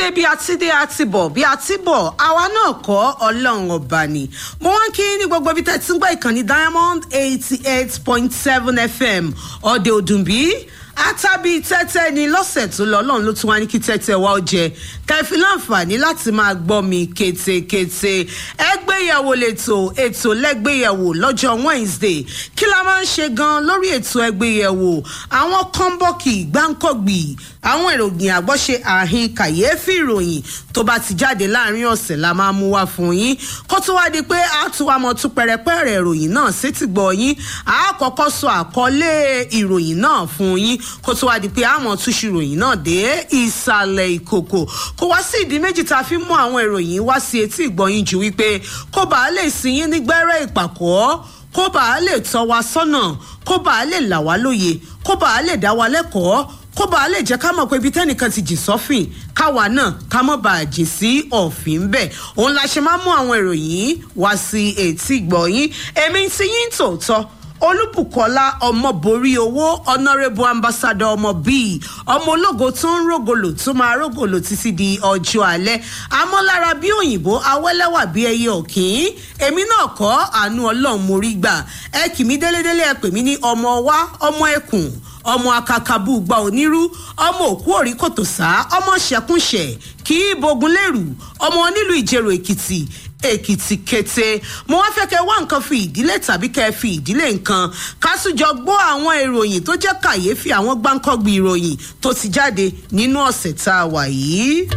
dé bí a ti dé a ti bọ̀ bí a ti bọ̀ àwa náà kọ́ ọlọ́run ọba ni mo wá ń kí ní gbogbo ibi tẹ́ ti ń gbọ́ ìkànnì diamond eighty eight point seven fm ọ̀dẹ̀ òdùnbí àtàbí tẹ́tẹ́ ni lọ́sẹ̀ tó lọ ọlọ́run ló tún wá ní kí tẹ́tẹ́ wa ó jẹ kẹfì láǹfààní láti máa gbọ́ mi kétékété ẹgbéyàwó lẹ́tọ̀ ètò lẹ́gbéyàwó lọ́jọ́ wednesday kí la máa ń ṣe gan lórí ètò ẹgbéyàwó àwọn kọ́ńbọ́ọ̀kì gbáǹkọ́gbì àwọn ìròyìn àgbọ́ṣe àhín kàyéfì ìròyìn tó bá ti jáde láàrin ọ̀sẹ̀ la máa mú wá fún yín kó tó wá di pé a tún wá mọ tún pẹrẹpẹrẹ ìròyìn náà sétí gbọ́ yín a kọ́kọ́ sọ àkọlé ìròyìn náà fún yín kó tó wá di pé a mọ túṣu ìròyìn náà dé ìsàlẹ̀ ìkòkò kó wá sí ìdí méjì tá a fi mú àwọn ìròyìn wá sí etí ìgbọ̀yìn ju wípé kó bàa lè sin yín ní gbẹ́rẹ́ ìpàkọ́ kó bàa lè tọ́ wa sọ́nà kó bàa lè là wá lóye kó bàa lè dá wa lẹ́kọ̀ọ́ kó bàa lè jẹ́ ká mọ̀ pé ibi tẹ́nìkan ti jì sọ́fìn káwa náà ká mọ̀ bá a jì sí ọ̀fìn bẹ́ẹ̀ òun la ṣe máa mú àwọn ìròyìn wá sí etí ìgbọ̀yìn èmi ti yín tòótọ́ olúbùkọ́lá ọmọborí owó honourable ambassador ọmọ bíi ọmọ ológo tó ń rògòlò tó máa rògòlò títí di ọjọ́ alẹ́ amọ́lára bí òyìnbó awẹ́lẹ́wà bí ẹyẹ ọ̀kìn èmi náà kọ́ àánú ọlọ́run mo rí gbà ẹ kì mí délédélé ẹ pè mí ní ọmọ wa ọmọ ẹkùn ọmọ akakabu gba onírú ọmọ òkú òrí kòtò sá ọmọ ṣẹkúnṣẹ kì í bogun lérù ọmọ onílù ìjẹrò èkìtì èkìtì kété mo wá fẹ́ kẹ́ wá nǹkan fi ìdílé tàbí kẹ́ fi ìdílé nǹkan ká tún jọ gbọ́ àwọn ìròyìn tó jẹ́ kàyéfì àwọn gbáǹkọ́gbì ìròyìn tó ti jáde nínú ọ̀sẹ̀ tá a wà yìí.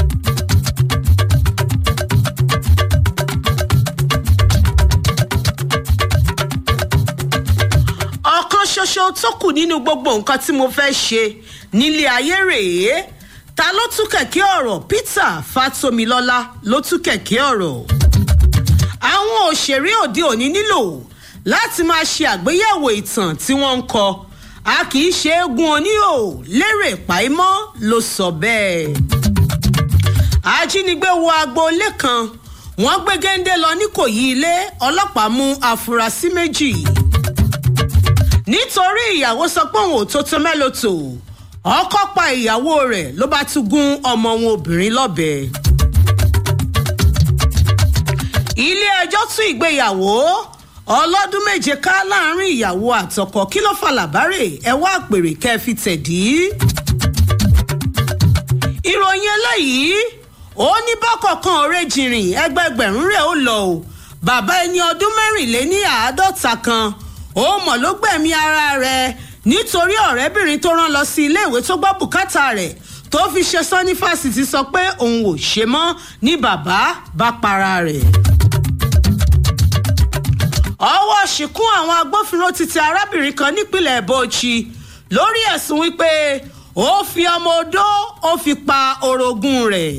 ọ̀kan ṣoṣo tó kù nínú gbogbo nǹkan tí mo fẹ́ ṣe nílé ayé rèé ta ló tún kẹ̀kẹ́ ọ̀rọ̀ peter fatomilọ́lá ló tún kẹ̀kẹ́ ọ̀rọ̀ àwọn òṣèré òde òní nílò láti máa ṣe àgbéyẹ̀wò ìtàn tí wọ́n ń kọ a kì í ṣe eégún oníhò lérè pàímọ́ ló sọ bẹ́ẹ̀ ajínigbé wo agboolé kan wọ́n gbé géńdé lọ ní kòyí ilé ọlọ́pàá mú afurasí méjì nítorí ìyàwó sọ pé òun ò tó tó mélòó tó ọkọ pa ìyàwó rẹ ló bá tún gún ọmọ wọn obìnrin lọbẹ. ilé ẹjọ́ tún ìgbéyàwó ọlọ́dún méje ká láàrin ìyàwó àtọkọ kí ló fà làbárè ẹ wá àpèrè kẹ́ fi tẹ̀dí. ìròyìn eléyìí ó ní bọ́kọ̀ọ̀kan ọ̀rẹ́ jìnrìn ẹgbẹgbẹ̀rún rẹ̀ ó lọ o bàbá ẹni ọdún mẹ́rìnléní àádọ́ta kan ó mọ̀ ló gbẹ̀mí ara rẹ̀ nítorí ọ̀rẹ́bìnrin tó rán lọ sí iléèwé tó gbọ́ bùkátà rẹ̀ tó fi ṣe sán ní fásitì sọ pé òun ò ṣe mọ́ ní bàbá bá para rẹ̀. ọwọ́ ṣìkún àwọn agbófinró ti tẹ arábìnrin kan nípìnlẹ̀ bauchi lórí ẹ̀sùn wípé ó fi ọmọ odó ó fi pa orogún rẹ̀.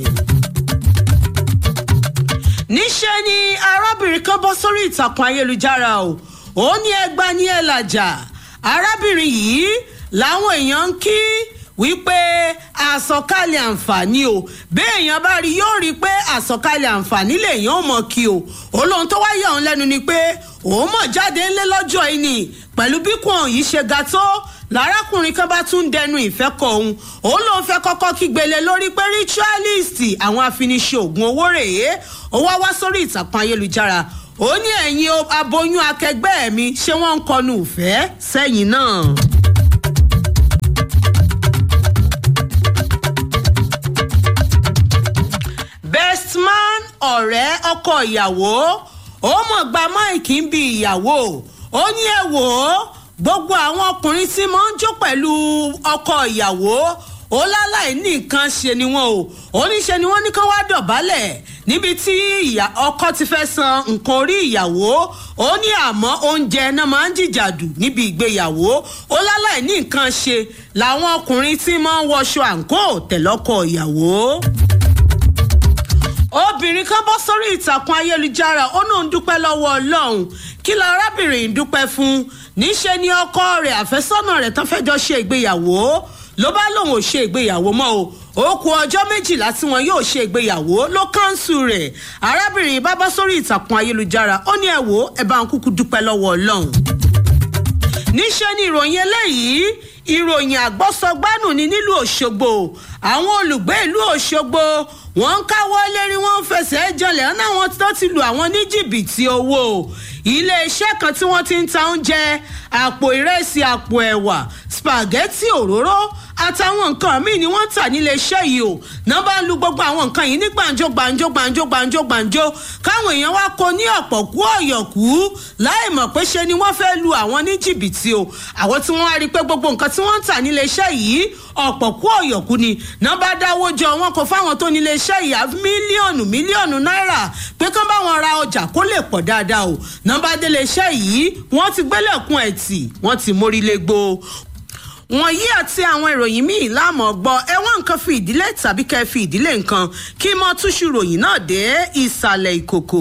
níṣẹ́ ni arábìnrin kan bọ́ sórí ìtàkùn ayélujára o ó ní ẹgbàá ní ẹ̀ làjà arábìnrin yìí làwọn èèyàn ń kí wípé àsọkalẹ̀ àǹfààní o béèyàn bá rí yóò rí i pé àsọkalẹ̀ àǹfààní lèèyàn ò mọ̀ kí o olóhun tó wáyé ọ̀hún lẹ́nu ni pé òun mọ̀ jáde ńlẹ́ lọ́jọ́ yìí ni pẹ̀lú bí kùn yìí ṣe ga tó lárákùnrin kan bá tún dẹnu ìfẹ́ kọ òun òun lòun fẹ́ kọ́kọ́ kígbélé lórí pé ritualist àwọn afiniṣe oògùn owó rèé ó wá wá sórí ìtàkùn ayélujára ó ní ẹ̀yin aboyún akẹgbẹ́ mi ṣé wọ́n ń kọnu ìfẹ́ sẹ́yìn náà. best man ọ̀rẹ́ ọkọ ìyàwó ó mọ̀ gba máìkì ń bi ìyàwó ó ní ẹ̀ wò ó gbogbo àwọn ọkùnrin tí mo ń jó pẹ̀lú ọkọ ìyàwó ó láláì ní nǹkan ṣe ni wọn o oníṣe ni wọn ní kán wá dọ̀bálẹ̀ níbi tí ọkọ ti fẹ́ san nǹkan orí ìyàwó ó ní àmọ́ oúnjẹ náà máa ń jìjàdù níbi ìgbéyàwó ó láláì ní nǹkan ṣe làwọn ọkùnrin tí máa ń wọṣọ àǹkó tẹ̀lọ́kọ ìyàwó obìnrin kan bọ́ sórí ìtàkùn ayélujára ó náà ń dúpẹ́ lọ́wọ́ ọlọ́run kí lọ arábìnrin dúpẹ́ fún níṣẹ́ ni ọkọ rẹ̀ àfẹ́sọ́nà rẹ̀ tán fẹ́ jọ ṣe ìgbéyàwó ló bá lòun ò ṣe ìgbéyàwó mọ́ o ó kù ọjọ́ méjìlá tí wọn yóò ṣe ìgbéyàwó ló kánṣu rẹ̀ arábìnrin bá bọ́ sórí ìtàkùn ayélujára ó ní ẹ̀ wò ẹ̀ bá ń kúkú dúpẹ́ lọ́wọ́ ọlọ́run níṣẹ́ ni ìròyìn eléyìí ìròyìn àgbọ́sọgbánù ni nílùú òṣogbo àwọn olùgbé ìlú òṣogbo wọ́n ń káwọ́ lérí wọ́n ń fẹsẹ̀ jọlẹ̀ ọ́n náà wọ́n tó ti lu àwọn ní jìbìtì owó iléeṣẹ́ kan tí wọ́n ti ń ta oúnjẹ àpò ìrẹsì àpò ẹ̀wà spaghetti òróró àtàwọn nǹkan míì ni wọ́n ń tà níléeṣẹ́ yìí o náà bá ń lu gbogbo àwọn nǹkan yìí ní gbàǹjo gbàǹjo gbàǹjo gbàǹjo gbàǹjo káwọn èèyàn wá kó ní ọ̀pọ̀ kú ọ̀yọ̀kú láì mọ̀ pé ṣe ni wọ́n fẹ́ lu àwọn ní jìbìtì o àwọn tí wọ́n wá rí i pé gbogbo nǹkan tí wọ́n ń tà níléeṣẹ́ yìí ọ̀pọ̀ kú ọ̀yọ̀kú ni náà bá dáwọ́ jọ wọn kò fáwọn tó níléeṣẹ́ yìí mílíọ̀nù mílíọ̀nù náírà pé kán bá wọn ra ọjà kó lè pọ̀ dáadáa o náà bá délé iṣẹ́ yìí wọ́n ti gbélẹ̀kùn ẹ̀tì wọ́n ti mórí légbó wọ̀nyí àti àwọn ìròyìn míì láàmú ọgbọ́ ẹ̀wọ̀n nǹkan fi ìdílé tàbí kẹ́ fi ìdílé nǹkan kí mọ́ túṣu ròyìn náà dé ìsàlẹ̀ ìkòkò.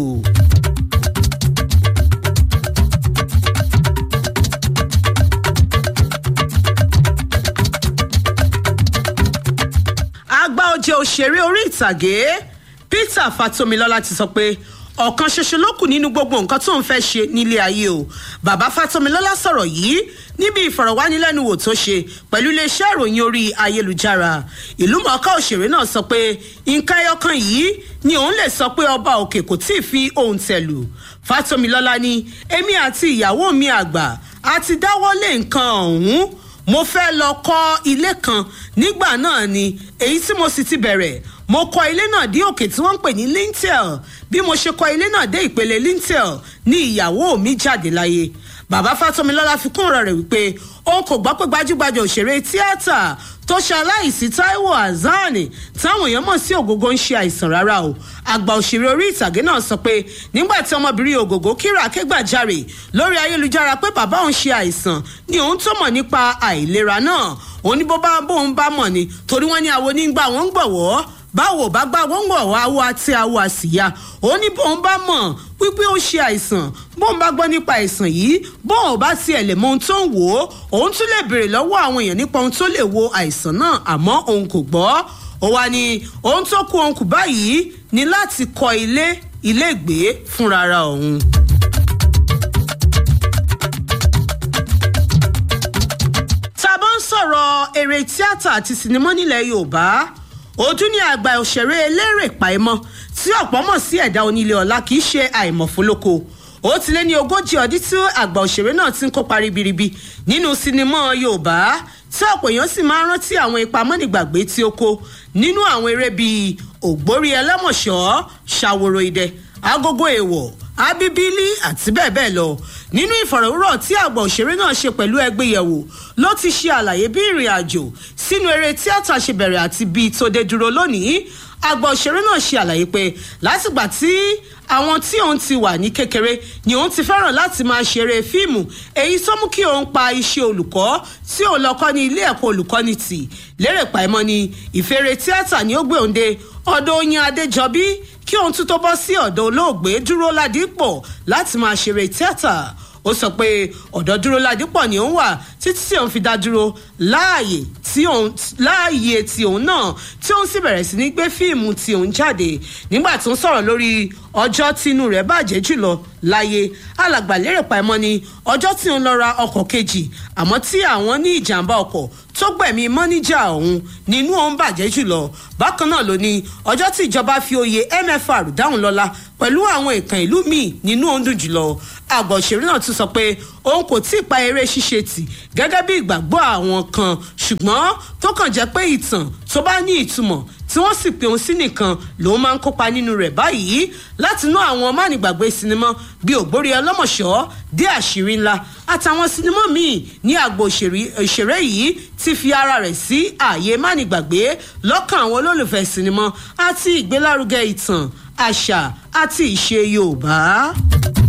àgbà ọ̀jẹ̀ òṣèré orí ìtàgé peter fatomilola ti sọ pé ọ̀kan ṣoṣo ló kù nínú gbogbo nǹkan tó ń fẹ́ ṣe nílé ayé o bàbá fatomilọ́lá sọ̀rọ̀ yìí níbi ìfọ̀rọ̀wánilẹ́nuwò tó ṣe pẹ̀lú iléeṣẹ́ ìròyìn orí ayélujára ìlú mọ̀ọ́ká òṣèré náà sọ pé nǹkan ẹyọkan yìí ni òun lè sọ pé ọba òkè kò tí ì fi ohun tẹ̀lù fatomilọ́lá ni èmi àti ìyàwó mi àgbà àti dáwọ́lé nǹkan ọ̀hún mo fẹ́ lọ kọ́ ilé kan nígbà náà ni èyí tí mo sì ti bẹ̀rẹ̀ mo kọ́ ilé náà dé òkè tí wọ́n ń pè ní lintel bí mo ṣe kọ́ ilé náà dé ìpele lintel ní ìyàwó mi jáde láyé bàbá fátómilọ́lá fi kún ọ̀rọ̀ rẹ̀ wípé òun kò gbọ́ pé gbajúgbajà òṣèré tíátà tó ṣaláìsí taiwo azani táwọn èèyàn mọ̀ sí ògógó ń ṣe àìsàn rárá o àgbà òṣèré orí ìtàgé náà sọ pé nígbà tí ọmọbìnrin ògógó kíra kégbàjarè lórí ayélujára pé bàbá òun ṣe àìsàn ni òun tó mọ̀ nípa àìlera náà òun ní bó bá bóun bá mọ̀ ni torí wọ́n ní àwọn onígbà wọn ń gbọ̀wọ́ báwo bá gbá wọn wọ̀ wá wá tí a wà síyá ó ní bóun bá mọ̀ wípé ó ṣe àìsàn bóun bá gbọ́ nípa àìsàn yìí bóun ò bá tiẹ̀ lè mọ ohun tó ń wò ó òun tún lè béèrè lọ́wọ́ àwọn èèyàn nípa ohun tó lè wo àìsàn náà àmọ́ òun kò gbọ́ ó wá ní ohun tó kú òun kù báyìí ni láti kọ́ ilé ilé ìgbé fúnra òun. tá a bá ń sọ̀rọ̀ eré tíátà àti sinimá nílẹ̀ yorùbá ojú ní àgbà òṣèré eléré pàìmọ́ tí ọ̀pọ̀ mọ̀ sí ẹ̀dá onílé ọ̀la kì í ṣe àìmọ̀fólókò ó ti lé ní ogójì ọdún tí àgbà òṣèré náà ti ń kópa ribiribi nínú sinimá yorùbá tí ọ̀pọ̀ èèyàn sì máa ń rántí àwọn ipa mọ́nìgbàgbé tí ó kó nínú àwọn eré bíi ògbórí ẹlẹ́mọ̀ṣọ́ ṣàwòrò ìdẹ agogo èèwọ̀ abibili àti bẹ́ẹ̀ bẹ́ẹ̀ lọ nínú ìfọ̀rọ̀wérọ̀ tí àgbà òṣèré náà ṣe pẹ̀lú ẹgbẹ́ yẹ̀wò ló ti ṣe àlàyé bí ìrìn àjò sínú eré tíátà ṣe bẹ̀rẹ̀ àti bíi tó dé dúró lónìí àgbà òṣèré náà ṣe àlàyé pé látìgbà tí àwọn tí òun ti wà ní kékeré ni òun ti fẹ́ràn láti máa ṣeré fíìmù èyí tó mú kí òun pa iṣẹ́ olùkọ́ tí òun lọ kọ́ ní ilé ẹ̀kọ́ olùkọ́ni tì lérè pàìmọ́ ni ìfẹ́rẹ̀ tíátà ni ó gbé òun dé ọ̀dọ̀ oyin adéjọbí kí òun tún tó bọ́ sí ọ̀dọ̀ olóògbé dúró ládìpọ̀ láti máa ṣeré tíátà ó sọ pé ọ̀dọ̀ dúró ládìpọ̀ ni òun wà títí tí òun fi dá dúró láàyè tí òun láàyè tí òun náà tí òun sì bẹ̀rẹ̀ sí ní gbé fíìmù tí òun jáde nígbà tó ń sọ̀rọ̀ lórí ọjọ́ tínú rẹ̀ bàjẹ́ jùlọ láyé alàgbà lérè pàmò ni ọjọ́ tí òun lọ ra ọkọ̀ kejì àmọ́ tí àwọn ní ìjàmbá ọkọ̀ tó gbẹ̀mí mọ́níjà ọ̀hún nínú òun bàjẹ́ jùlọ bákan náà ló ní ọjọ́ tí ìjọba fi oyè mfr dáhùn lọ́la pẹ̀lú àwọn ìkàn ìlú míì nínú òun dùn jùlọ àgbà òṣèré náà tún sọ pé òun kò tí ì pa eré ṣíṣe tì gẹ́gẹ́ bí ìgbàgbọ́ àwọn kan ṣùgbọ́n tó kàn jẹ́ pé ìtàn tó bá ní ìtumọ̀ tí wọ́n sì pè òun sí nìkan lòun máa ń kópa nínú rẹ̀ báyìí láti ná àwọn mánigbàgbé sinimá bíi ògbórí ọlọ́mọ̀ṣọ́ dé àṣírí ńlá àtàwọn sinimá míì ní àgbo òṣèré yìí ti fi ara rẹ̀ sí ààyè mánigbàgbé lọ́kàn àwọn olólùfẹ́ sinimá àti ìgbélárugẹ ìtàn àṣà àti ìṣe yorùbá.